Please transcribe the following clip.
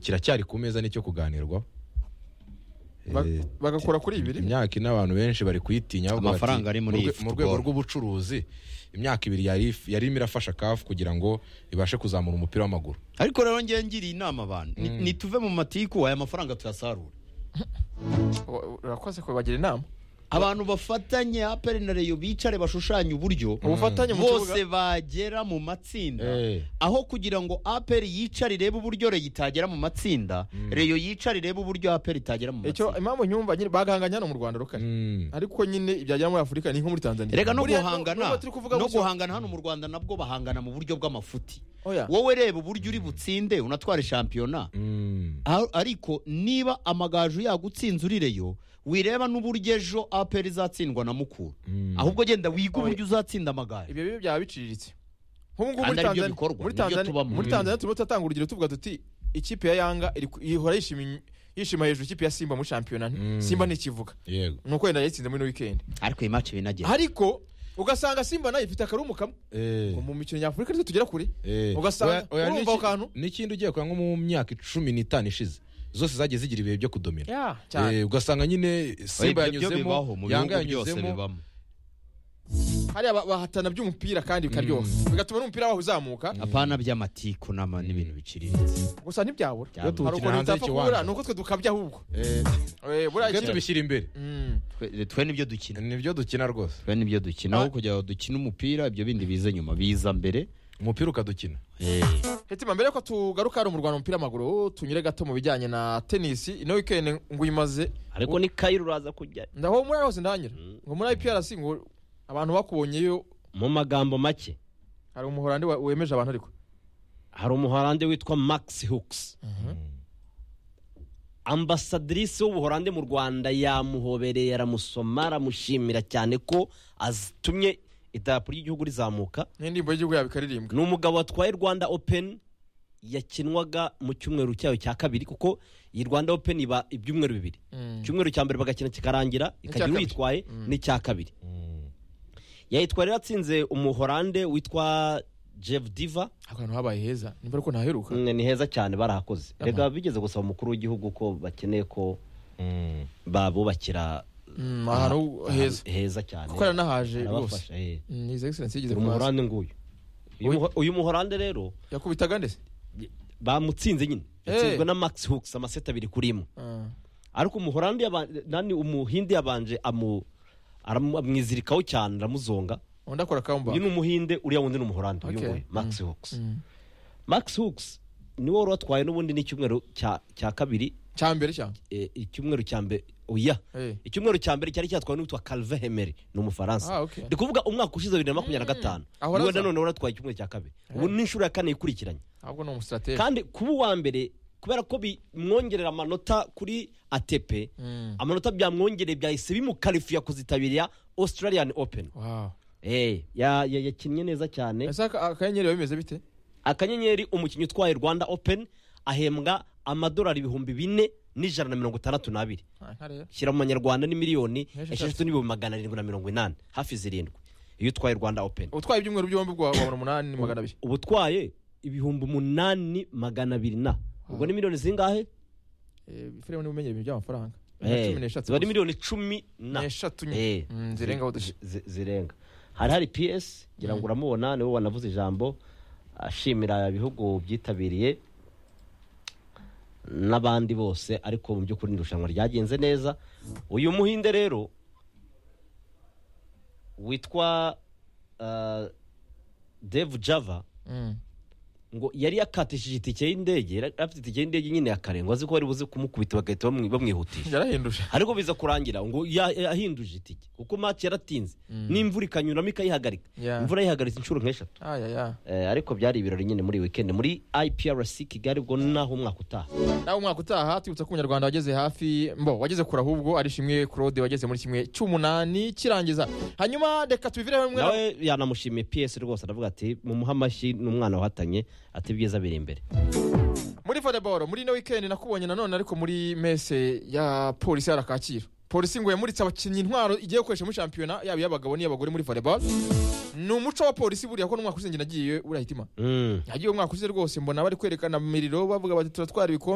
kiracyari ku meza nicyo kuganirwaho Ba- Eh, bagakora kuri ibiri imyaka ine abantu benshi bari kuyitinyaho Amafaranga ari muri iyi mu rwego football." rw'ubucuruzi imyaka ibiri yari if- yarimo irafasha kafu kugira ngo ibashe kuzamura umupira w'amaguru ariko rero ngewe ngiriye inama abantu ni- nituve mu matiku aya mafaranga tuyasarure Wa- urakoze kubagira inama abantu bafatanye aperi na reyo bicare bashushanye uburyo ubufatanye mu bose kibuga bagera mu matsinda Eh. aho kugira ngo aperi yicare irebe uburyo reyo itagera mu matsinda reyo yicare irebe uburyo aperi itagera mu icyo matsinda impamvu nyumva nyine bagahanganya hano mu rwanda rukari Mm. ariko nyine ibyagera muri afurika ni nko muri tanzania reka no Buriya guhangana nubwo turi kuvuga no gutyo- guhangana hano mu rwanda nabwo bahangana mu buryo bw'amafuti Oya. wowe reba uburyo uri butsinde unatware shampiyona Mm. Ar- ariko niba amagaju yagutsinze urireyo wireba n'uburyo ejo aperi izatsindwa na mukura ahubwo genda wiga uburyo uzatsinda amagaju ibyo bibi byaba biciriritse nk'ubu ngubu Kandi muri ari byo Tanzania- bikorwa, muri nibyo Tanzania- tubamo. muri tanzania turimo turatanga urugero tuvuga tuti ikipe ya yanga iri ku- ihora yishima in- yishima hejuru ikipe ya simba muri shampiyona Mm. simba ntikivuga yego ni uko yenda yatsinze muri wikendi ariko iyi match binagera ariko ugasanga simba nayo ifite akarumbu kamwe Eh, ngo mu mikino nyafurika nitwe tugera kure eh. ugasanga Oya- oya, urumva n'iki- ako kantu n'ikindi ugiye kureba nko mu myaka icumi n'itanu ishize zose zagiye zigira ibihe byo kudomira Ya, cyane Eh, ugasanga nyine simba yanyuzemo yanga yanyuzemo hariya ba- bahatana by'umupira kandi bikaryoha bigatuma n'umupira waho uzamuka apana by'amatiku nama n'ibintu biciriritse gusa ntibyabura Byabura. hari Tukina ukuntu hanze bitapfa y'ikiwanja. kubura ni uko twe dukabya ahubwo Eh, Eh, buriya twe ikintu- tubishyira imbere Mm. Twe- twe nibyo dukina nibyo dukina rwose twe nibyo dukina aho kujya dukina umupira ibyo bindi biza nyuma biza mbere umupira ukadukina Hetima mbere yuko tugaruka hano mu Rwanda umupira w'amaguru tunyure gato mu bijyanye na tenisi ino weekend ngo uyimaze ariko ni kayiro uraza kujya ndaho muri hose ndanyura ngo muri IPRC ngo abantu bakubonyeyo mu magambo make hari umuhorandi wa- wemeje abantu ariko hari umuhorande witwa max hooks ambasadrisi w'ubuhorande mu rwanda yamuhobereye aramusoma aramushimira cyane ko atumye idarapo ry'igihugu rizamuka n'indirimbo y'igihugu yabo ikaririmbwa ni umugabo watwaye rwanda open yakinwaga mu cyumweru cyayo cya kabiri kuko iyi rwanda open iba ibyumweru bibiri Mm. icyumweru cya mbere bagakina kikarangira ikagira kabiri. uyitwaye n'icya kabiri yayitwaye rero atsinze umuhorande witwa jeff diva ako hantu habaye heza nimba ariko ntaheruka Mm, ni heza cyane barahakoze reka bigeze gusaba umukuru w'igihugu ko bakeneye ko babubakira Mm, ahantu heza heza cyane kuko yaranahaje rwose Arabafasha, eh. Mm, his excellence yigeze Dore kuhaza umuhorande nguyu Uyu muho- uyu muhorande rero yakubitaga ndetse bamutsinze nyine Eh. yatsinzwe na max hooks amaseti abiri kuri imwe Ah. ariko umuhorandi yaba- nani umuhindi yabanje amu aramu- amwizirikaho cyane aramuzonga undi akora kamba uyu ni umuhinde uriya wundi ni umuhorandi uyu Okay. nguyu max hooks Mm. max hooks niwe wari watwaye n'ubundi n'icyumweru cya cya kabiri cya mbere cyane eh, icyumweru cya mbere oya Eh. icyumweru cya mbere cyari cyatwawe n'uwitwa calve hemeri ni Ah, umufaransa okay. ndi kuvuga umwaka ushize bibiri na makumyabiri na gatanu Ahora niwe aza. nanone wari watwaye icyumweru cya kabiri ubu ni inshuro ya kane ikurikiranye ahubwo ni umusirateri kandi kuba uwa mbere kubera ko bimwongerera amanota kuri atepe amanota byamwongereye byahise bimukarifiya kuzitabira australian open wow Eh, ya- ya- yakinnye neza cyane ese aka- akanyenyeri biba bimeze bite akanyenyeri umukinnyi utwaye rwanda open ahembwa amadolari ibihumbi bine n'ijana na mirongo itandatu n'abiri Ah, ntareba. shyira mu manyarwanda ni miliyoni Esheshatu. esheshatu n'ibihumbi magana arindwi na mirongo inani hafi zirindwi iyo utwaye rwanda open utwaye ibyumweru byombi bwa wabona umunani ni magana abiri uba utwaye ibihumbi umunani magana abiri na ubwo ni miliyoni zingahe Eh, filime n'ubumenyi ibintu by'amafaranga Eh, cumi n'eshatu ziba ari gusa. miliyoni cumi na n'eshatu Eh. nyine Mm, zirengaho dushya zi- zi- zirenga hari hari piyesi ngira ngo uramubona niwe wanavuze ijambo ashimira ibihugu byitabiriye n'abandi bose ariko mu by'ukuri ni irushanwa ryagenze neza uyu muhinde rero witwa ah, devu java Mm. ngo yari yakatishije itike y'indege yari afite itike y'indege nyine ya kare ngo azi ko bari buze kumukubita bagahita bamwi- bamwihutisha yarahinduje ariko biza kurangira ngo ya- yahinduje itike kuko match yaratinze n'imvura ikanyuramo ikayihagarika Yeah. imvura yayihagaritse inshuro nk'eshatu ayaya Eh, ariko byari ibirori nyine muri weekend muri iprc kigali ubwo naho umwaka utaha nawe umwaka utaha twibutsa ko umunyarwanda wageze hafi mbo wageze kure ahubwo ari shimwe claude wageze muri kimwe cy'umunani kirangiza hanyuma reka tubivire hamwe na- nawe yanamushimiye ps rwose aravuga ati mumuhe amashyi n'umwana wahatanye ati ibyiza biri imbere muri volleyball muri ino weekend nakubonye nanone ariko muri mese ya polisi ya Kacyiru polisi ngo yamuritse abakinnyi intwaro igiye gukoresha muri shampiyona yaba iy'abagabo n'iy'abagore muri volleyball ni umuco wa polisi buriya ko n'umwaka ushize njye nagiyeyo urahitima Mm. nagiye umwaka ushize rwose mbona bari kwerekana miriro bavuga bati turatwara ibikombe